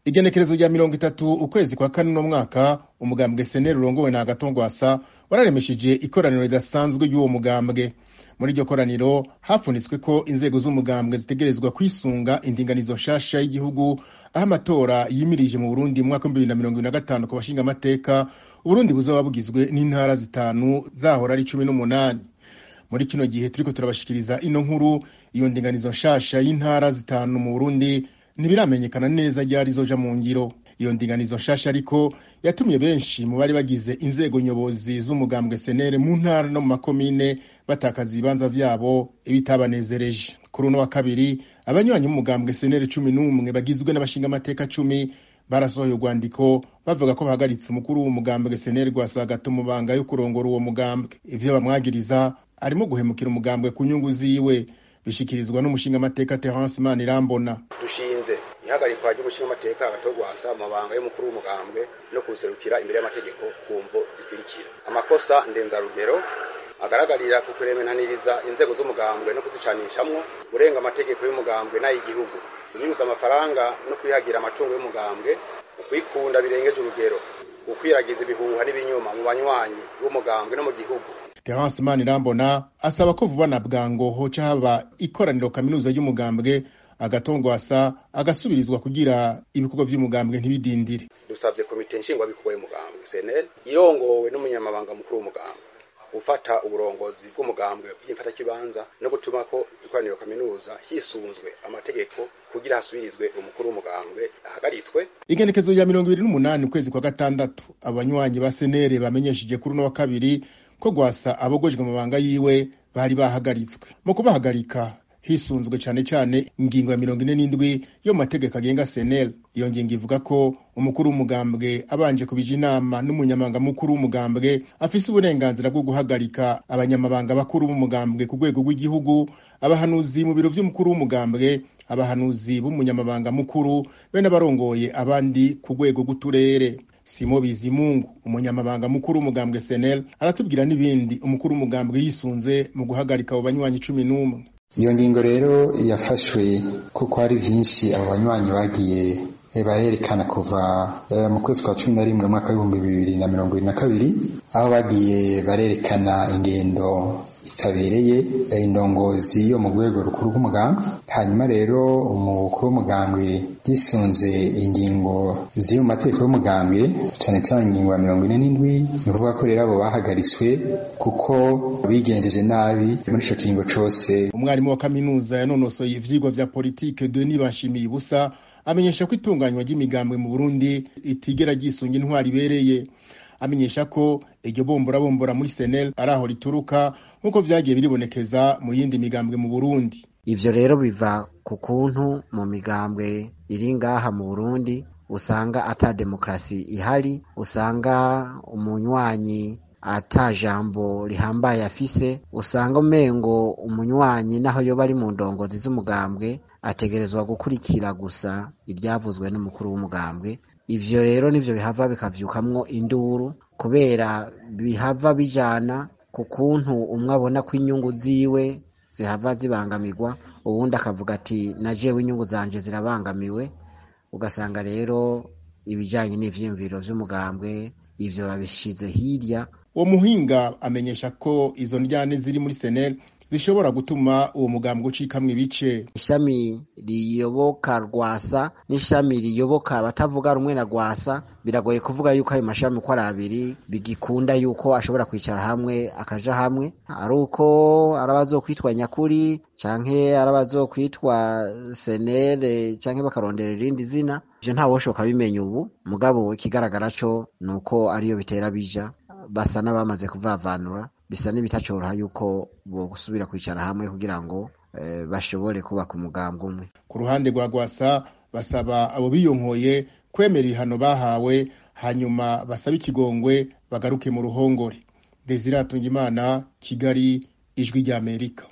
igenekerezo rya mirongo itatu ukwezi kwa kane uno mwaka umugambwe seneri urongowe na agatongwasa wararemesheje ikoraniro ridasanzwe ry'uwo mugambwe muri iryo koraniro hafunitswe ko inzego z'umugambwe zitegerezwa kwisunga indinganizo nshasha y'igihugu aho amatora yimirije mu burundi mu mwaka w'ibihumbi bibiri na mirongo ibiri na gatanu ku bashinga amateka uburundi buzoba bugizwe n'intara zitanu zahora ari cumi n'umunani muri kino gihe turiko turabashikiriza ino nkuru iyo ndinganizo nshasha y'intara zitanu mu burundi ntibiramenyekana neza ryari zoja mu ngiro iyo ndinganizo nshasha ariko yatumye benshi mu bari bagize inzego nyobozi z'umugambwe senere mu ntara no mu makomine batakaza ibibanza vyabo ibitabanezereje kuri uno wa kabiri abanywanyi b'umugambwe senere cumi n'umwe bagizwe n'abashinga amateka cumi barasohoye urwandiko bavuga ko bahagaritse umukuru w'umugambwe senere rwasagata mu banga yo kurongora uwo mugambwe ivyo bamwagiriza arimo guhemukira umugambwe ku nyungu ziwe bishikirizwa n'umushinga amateka Terence Manirambona dushinze ihagarikwa ry'umushinga amateka agatogwasa amabanga y'umukuru w'umugambwe no kuserukira imbere y'amategeko ku mvo zikurikira amakosa ndenzarugero agaragarira ku kuremenaniriza inzego z'umugambwe no kuzicanishamwo urenga amategeko y'umugambwe n'ay'igihugu kunyuza amafaranga no kwihagira amatungo y'umugambwe ukwikunda birengeje urugero ukwiragiza ibihuha n'ibinyoma mu banywanyi b'umugambwe no mu gihugu Terence Manirambona asaba ko vuba na bwango hoca haba ikoraniro kaminuza ry'umugambwe agatongwasa agasubirizwa kugira ibikorwa vy'umugambwe ntibidindire dusavye komite nshingwabikorwa y'umugambwe CNL irongowe n'umunyamabanga mukuru w'umugambwe gufata uburongozi bw'umugambwe bw'imfatakibanza no gutuma ko ikoraniro kaminuza hisunzwe amategeko kugira hasubirizwe umukuru w'umugambwe ahagaritswe igenekezo rya mirongo ibiri n'umunani ukwezi kwa gatandatu abanywanyi ba senere bamenyesheje kuri uno wa kabiri ko gwasa abogojwe amabanga yiwe bari bahagaritswe mu kubahagarika hisunzwe cane cane ingingo ya mirongo ine n'indwi yo mu mategeko agenga senel iyo ngingo ivuga ko umukuru w'umugambwe abanje kubija inama n'umunyamabanga mukuru w'umugambwe afise uburenganzira bwo guhagarika abanyamabanga bakuru b'umugambwe ku rwego rw'igihugu abahanuzi mu biro vy'umukuru w'umugambwe abahanuzi b'umunyamabanga mukuru be n'abarongoye abandi ku rwego rw'uturere simo bizimungu umunyamabanga mukuru w'umugambwe senel aratubwira n'ibindi umukuru w'umugambwe yisunze mu guhagarika abo banywanyi cumi n'umwe iyo ngingo rero yafashwe kuko hari vyinshi abo banywanyi bagiye barerekana kuva mu kwezi kwa cumi na rimwe umwaka w'ibihumbi bibiri na mirongo ibiri na kabiri aho bagiye barerekana ingendo itabereye indongozi yo mu rwego rukuru rw'umugambwe hanyuma rero umukuru w'umugambwe yisunze ingingo ziri mu mategeko y'umugambwe cyane cyane ingingo ya mirongo ine n'indwi ni ukuvuga ko rero abo bahagaritswe kuko bigenjeje nabi muri ico kiringo cose umwarimu wa kaminuza yanonosoye ivyigwa vya politike Denis Bashimiye Ubusa amenyesha ko itunganywa ry'imigambwe mu Burundi ritigera ryisunga intwari ibereye amenyesha ko iryo bombora muri senel ari aho rituruka nk'uko vyagiye biribonekeza mu yindi migambwe mu burundi ivyo rero biva ku kuntu mu migambwe iri ngaha mu burundi usanga ata demokarasi ihari usanga umunywanyi ata jambo rihambaye afise usanga umengo umunywanyi naho yoba ari mu ndongozi z'umugambwe ategerezwa gukurikira gusa iryavuzwe n'umukuru w'umugambwe ivyo rero nivyo bihava bikavyukamwo induru kubera bihava bijana ku kuntu umwe abona ko inyungu ziwe zihava zibangamirwa uwundi akavuga ati na jewe inyungu zanje zirabangamiwe ugasanga rero ibijanye n'ivyiyumviro vy'umugambwe ivyo babishize hirya uwo muhinga amenyesha ko izo ndyane ziri muri senel zishobora gutuma uwo mugambwe ucikamwo ibice ishami riyoboka rwasa n'ishami riyoboka abatavuga rumwe na rwasa biragoye kuvuga yuko ayo mashami uko ari abiri bigikunda yuko ashobora kwicara hamwe akaja hamwe ari uko ari abazokwitwa nyakuri canke ari abazokwitwa senere canke bakarondera irindi zina ivyo ntawoshoka bimenya ubu mugabo ikigaragara co ni uko ariyo bitera bija basa n'abamaze kuvavanura bisa n'ibitacoroha yuko bosubira kwicara hamwe kugira ngo bashobore kubaka umugambwe umwe ku ruhande rwa gwasa basaba abo biyonkoye kwemera ibihano bahawe hanyuma basaba ikigongwe bagaruke mu ruhongore desire atungimana kigali ijwi ry'amerika